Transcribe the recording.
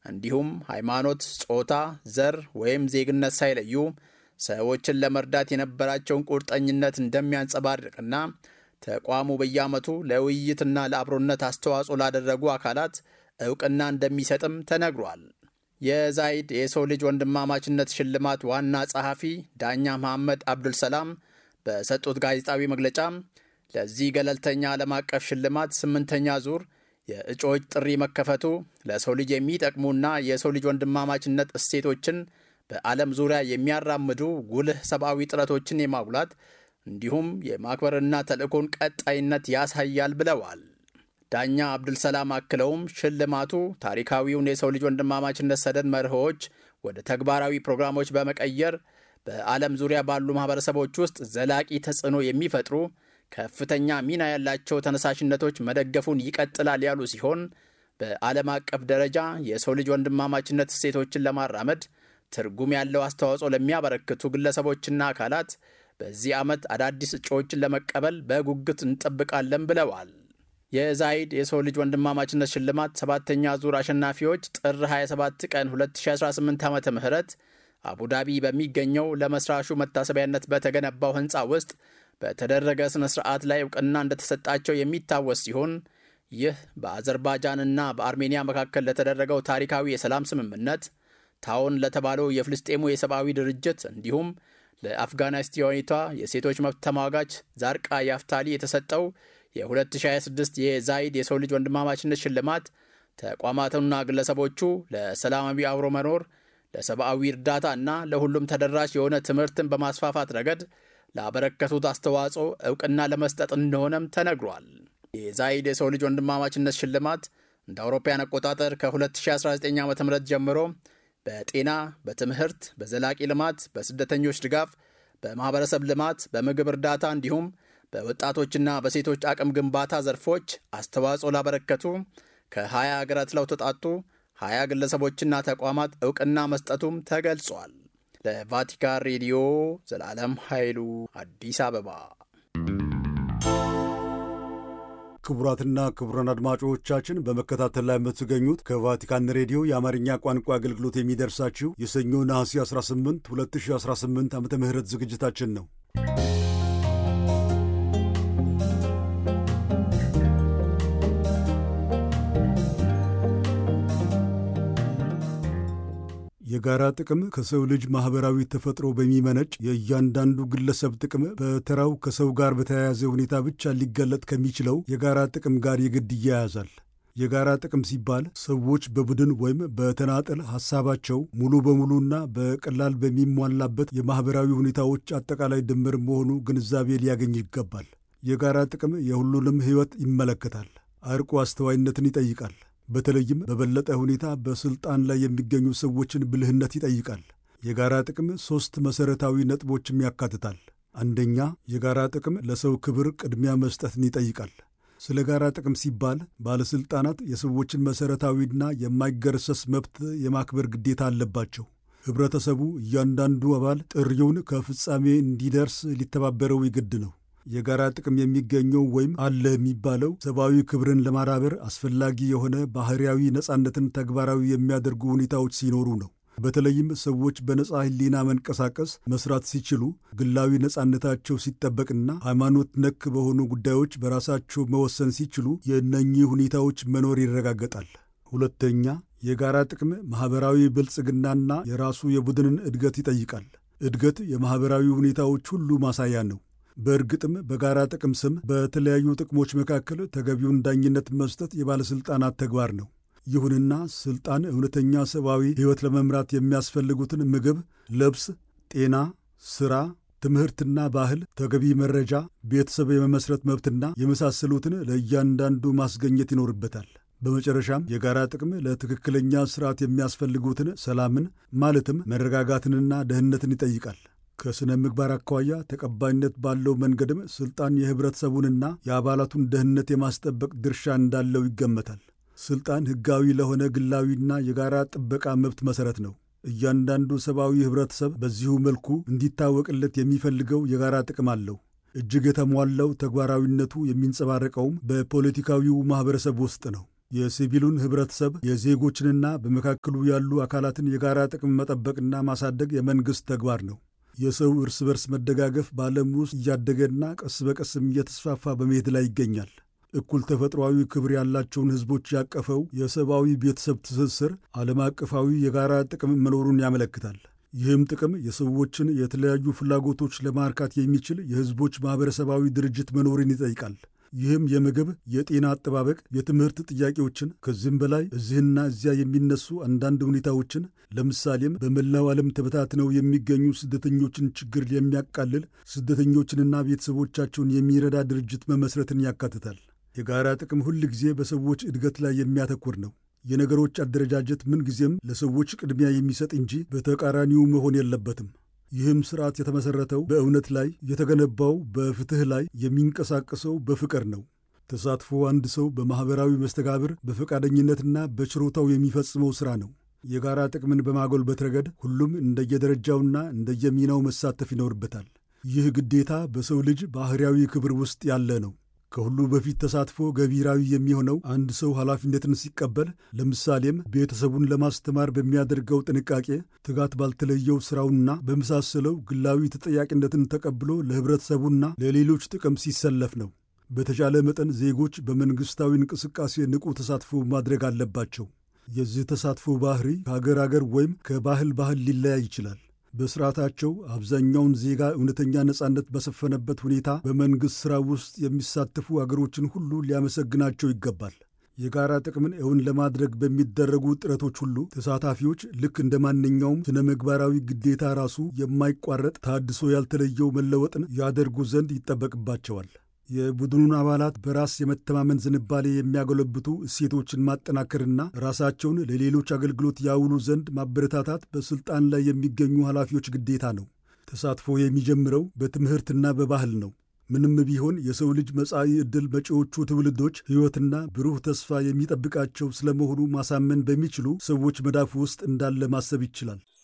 እንዲሁም ሃይማኖት፣ ጾታ፣ ዘር ወይም ዜግነት ሳይለዩ ሰዎችን ለመርዳት የነበራቸውን ቁርጠኝነት እንደሚያንጸባርቅና ተቋሙ በየዓመቱ ለውይይትና ለአብሮነት አስተዋጽኦ ላደረጉ አካላት እውቅና እንደሚሰጥም ተነግሯል። የዛይድ የሰው ልጅ ወንድማማችነት ሽልማት ዋና ጸሐፊ ዳኛ መሐመድ አብዱልሰላም በሰጡት ጋዜጣዊ መግለጫ ለዚህ ገለልተኛ ዓለም አቀፍ ሽልማት ስምንተኛ ዙር የእጩዎች ጥሪ መከፈቱ ለሰው ልጅ የሚጠቅሙና የሰው ልጅ ወንድማማችነት እሴቶችን በዓለም ዙሪያ የሚያራምዱ ጉልህ ሰብአዊ ጥረቶችን የማጉላት እንዲሁም የማክበርና ተልእኮን ቀጣይነት ያሳያል ብለዋል። ዳኛ አብዱልሰላም አክለውም ሽልማቱ ታሪካዊውን የሰው ልጅ ወንድማማችነት ሰደድ መርሆዎች ወደ ተግባራዊ ፕሮግራሞች በመቀየር በዓለም ዙሪያ ባሉ ማኅበረሰቦች ውስጥ ዘላቂ ተጽዕኖ የሚፈጥሩ ከፍተኛ ሚና ያላቸው ተነሳሽነቶች መደገፉን ይቀጥላል ያሉ ሲሆን በዓለም አቀፍ ደረጃ የሰው ልጅ ወንድማማችነት እሴቶችን ለማራመድ ትርጉም ያለው አስተዋጽኦ ለሚያበረክቱ ግለሰቦችና አካላት በዚህ ዓመት አዳዲስ እጩዎችን ለመቀበል በጉጉት እንጠብቃለን ብለዋል። የዛይድ የሰው ልጅ ወንድማማችነት ሽልማት ሰባተኛ ዙር አሸናፊዎች ጥር 27 ቀን 2018 ዓ ም አቡዳቢ በሚገኘው ለመስራቹ መታሰቢያነት በተገነባው ሕንፃ ውስጥ በተደረገ ሥነ ሥርዓት ላይ እውቅና እንደተሰጣቸው የሚታወስ ሲሆን ይህ በአዘርባይጃንና በአርሜኒያ መካከል ለተደረገው ታሪካዊ የሰላም ስምምነት ታውን ለተባለው የፍልስጤሙ የሰብአዊ ድርጅት እንዲሁም ለአፍጋኒስታኒቷ የሴቶች መብት ተሟጋች ዛርቃ ያፍታሊ የተሰጠው የ2026 የዛይድ የሰው ልጅ ወንድማማችነት ሽልማት ተቋማቱና ግለሰቦቹ ለሰላማዊ አብሮ መኖር፣ ለሰብአዊ እርዳታ እና ለሁሉም ተደራሽ የሆነ ትምህርትን በማስፋፋት ረገድ ላበረከቱት አስተዋጽኦ እውቅና ለመስጠት እንደሆነም ተነግሯል። የዛይድ የሰው ልጅ ወንድማማችነት ሽልማት እንደ አውሮፓውያን አቆጣጠር ከ2019 ዓ ም ጀምሮ በጤና፣ በትምህርት፣ በዘላቂ ልማት፣ በስደተኞች ድጋፍ፣ በማኅበረሰብ ልማት፣ በምግብ እርዳታ እንዲሁም በወጣቶችና በሴቶች አቅም ግንባታ ዘርፎች አስተዋጽኦ ላበረከቱ ከ20 ሀገራት ለተውጣጡ 20 ግለሰቦችና ተቋማት እውቅና መስጠቱም ተገልጿል። ለቫቲካን ሬዲዮ ዘላለም ኃይሉ አዲስ አበባ። ክቡራትና ክቡራን አድማጮቻችን በመከታተል ላይ የምትገኙት ከቫቲካን ሬዲዮ የአማርኛ ቋንቋ አገልግሎት የሚደርሳችሁ የሰኞ ነሐሴ 18 2018 ዓ ም ዝግጅታችን ነው። የጋራ ጥቅም ከሰው ልጅ ማኅበራዊ ተፈጥሮ በሚመነጭ የእያንዳንዱ ግለሰብ ጥቅም በተራው ከሰው ጋር በተያያዘ ሁኔታ ብቻ ሊገለጥ ከሚችለው የጋራ ጥቅም ጋር የግድ ይያያዛል። የጋራ ጥቅም ሲባል ሰዎች በቡድን ወይም በተናጠል ሐሳባቸው ሙሉ በሙሉና በቀላል በሚሟላበት የማኅበራዊ ሁኔታዎች አጠቃላይ ድምር መሆኑ ግንዛቤ ሊያገኝ ይገባል። የጋራ ጥቅም የሁሉንም ሕይወት ይመለከታል። አርቆ አስተዋይነትን ይጠይቃል። በተለይም በበለጠ ሁኔታ በሥልጣን ላይ የሚገኙ ሰዎችን ብልህነት ይጠይቃል። የጋራ ጥቅም ሦስት መሠረታዊ ነጥቦችም ያካትታል። አንደኛ፣ የጋራ ጥቅም ለሰው ክብር ቅድሚያ መስጠትን ይጠይቃል። ስለ ጋራ ጥቅም ሲባል ባለሥልጣናት የሰዎችን መሠረታዊና የማይገረሰስ መብት የማክበር ግዴታ አለባቸው። ኅብረተሰቡ እያንዳንዱ አባል ጥሪውን ከፍጻሜ እንዲደርስ ሊተባበረው ይግድ ነው። የጋራ ጥቅም የሚገኘው ወይም አለ የሚባለው ሰብአዊ ክብርን ለማዳበር አስፈላጊ የሆነ ባህርያዊ ነጻነትን ተግባራዊ የሚያደርጉ ሁኔታዎች ሲኖሩ ነው። በተለይም ሰዎች በነጻ ሕሊና መንቀሳቀስ መስራት ሲችሉ፣ ግላዊ ነጻነታቸው ሲጠበቅና ሃይማኖት ነክ በሆኑ ጉዳዮች በራሳቸው መወሰን ሲችሉ የእነኚህ ሁኔታዎች መኖር ይረጋገጣል። ሁለተኛ፣ የጋራ ጥቅም ማኅበራዊ ብልጽግናና የራሱ የቡድንን እድገት ይጠይቃል። እድገት የማኅበራዊ ሁኔታዎች ሁሉ ማሳያ ነው። በእርግጥም በጋራ ጥቅም ስም በተለያዩ ጥቅሞች መካከል ተገቢውን ዳኝነት መስጠት የባለሥልጣናት ተግባር ነው። ይሁንና ሥልጣን እውነተኛ ሰብአዊ ሕይወት ለመምራት የሚያስፈልጉትን ምግብ፣ ልብስ፣ ጤና፣ ሥራ፣ ትምህርትና ባህል፣ ተገቢ መረጃ፣ ቤተሰብ የመመስረት መብትና የመሳሰሉትን ለእያንዳንዱ ማስገኘት ይኖርበታል። በመጨረሻም የጋራ ጥቅም ለትክክለኛ ሥርዓት የሚያስፈልጉትን ሰላምን ማለትም መረጋጋትንና ደህንነትን ይጠይቃል። ከሥነ ምግባር አኳያ ተቀባይነት ባለው መንገድም ሥልጣን የኅብረተሰቡንና የአባላቱን ደህንነት የማስጠበቅ ድርሻ እንዳለው ይገመታል። ሥልጣን ሕጋዊ ለሆነ ግላዊና የጋራ ጥበቃ መብት መሠረት ነው። እያንዳንዱ ሰብአዊ ኅብረተሰብ በዚሁ መልኩ እንዲታወቅለት የሚፈልገው የጋራ ጥቅም አለው። እጅግ የተሟላው ተግባራዊነቱ የሚንጸባረቀውም በፖለቲካዊው ማኅበረሰብ ውስጥ ነው። የሲቪሉን ኅብረተሰብ የዜጎችንና በመካከሉ ያሉ አካላትን የጋራ ጥቅም መጠበቅና ማሳደግ የመንግሥት ተግባር ነው። የሰው እርስ በርስ መደጋገፍ በዓለም ውስጥ እያደገና ቀስ በቀስም እየተስፋፋ በመሄድ ላይ ይገኛል። እኩል ተፈጥሯዊ ክብር ያላቸውን ሕዝቦች ያቀፈው የሰብአዊ ቤተሰብ ትስስር ዓለም አቀፋዊ የጋራ ጥቅም መኖሩን ያመለክታል። ይህም ጥቅም የሰዎችን የተለያዩ ፍላጎቶች ለማርካት የሚችል የሕዝቦች ማኅበረሰባዊ ድርጅት መኖርን ይጠይቃል። ይህም የምግብ፣ የጤና አጠባበቅ፣ የትምህርት ጥያቄዎችን ከዚህም በላይ እዚህና እዚያ የሚነሱ አንዳንድ ሁኔታዎችን ለምሳሌም በመላው ዓለም ተበታትነው የሚገኙ ስደተኞችን ችግር የሚያቃልል ስደተኞችንና ቤተሰቦቻቸውን የሚረዳ ድርጅት መመስረትን ያካትታል። የጋራ ጥቅም ሁል ጊዜ በሰዎች እድገት ላይ የሚያተኩር ነው። የነገሮች አደረጃጀት ምንጊዜም ለሰዎች ቅድሚያ የሚሰጥ እንጂ በተቃራኒው መሆን የለበትም። ይህም ስርዓት የተመሠረተው በእውነት ላይ የተገነባው በፍትሕ ላይ የሚንቀሳቀሰው በፍቅር ነው። ተሳትፎ አንድ ሰው በማኅበራዊ መስተጋብር በፈቃደኝነትና በችሮታው የሚፈጽመው ሥራ ነው። የጋራ ጥቅምን በማጎልበት ረገድ ሁሉም እንደየደረጃውና እንደየሚናው መሳተፍ ይኖርበታል። ይህ ግዴታ በሰው ልጅ ባሕርያዊ ክብር ውስጥ ያለ ነው። ከሁሉ በፊት ተሳትፎ ገቢራዊ የሚሆነው አንድ ሰው ኃላፊነትን ሲቀበል፣ ለምሳሌም ቤተሰቡን ለማስተማር በሚያደርገው ጥንቃቄ፣ ትጋት ባልተለየው ሥራውና በመሳሰለው ግላዊ ተጠያቂነትን ተቀብሎ ለኅብረተሰቡና ለሌሎች ጥቅም ሲሰለፍ ነው። በተቻለ መጠን ዜጎች በመንግሥታዊ እንቅስቃሴ ንቁ ተሳትፎ ማድረግ አለባቸው። የዚህ ተሳትፎ ባህሪ ከአገር አገር ወይም ከባህል ባህል ሊለያይ ይችላል። በስርዓታቸው አብዛኛውን ዜጋ እውነተኛ ነጻነት በሰፈነበት ሁኔታ በመንግሥት ሥራ ውስጥ የሚሳተፉ አገሮችን ሁሉ ሊያመሰግናቸው ይገባል። የጋራ ጥቅምን እውን ለማድረግ በሚደረጉ ጥረቶች ሁሉ ተሳታፊዎች ልክ እንደ ማንኛውም ስነ ምግባራዊ ግዴታ ራሱ የማይቋረጥ ታድሶ ያልተለየው መለወጥን ያደርጉ ዘንድ ይጠበቅባቸዋል። የቡድኑን አባላት በራስ የመተማመን ዝንባሌ የሚያጎለብቱ እሴቶችን ማጠናከርና ራሳቸውን ለሌሎች አገልግሎት ያውሉ ዘንድ ማበረታታት በሥልጣን ላይ የሚገኙ ኃላፊዎች ግዴታ ነው። ተሳትፎ የሚጀምረው በትምህርትና በባህል ነው። ምንም ቢሆን የሰው ልጅ መጻኢ ዕድል መጪዎቹ ትውልዶች ሕይወትና ብሩህ ተስፋ የሚጠብቃቸው ስለመሆኑ ማሳመን በሚችሉ ሰዎች መዳፍ ውስጥ እንዳለ ማሰብ ይችላል።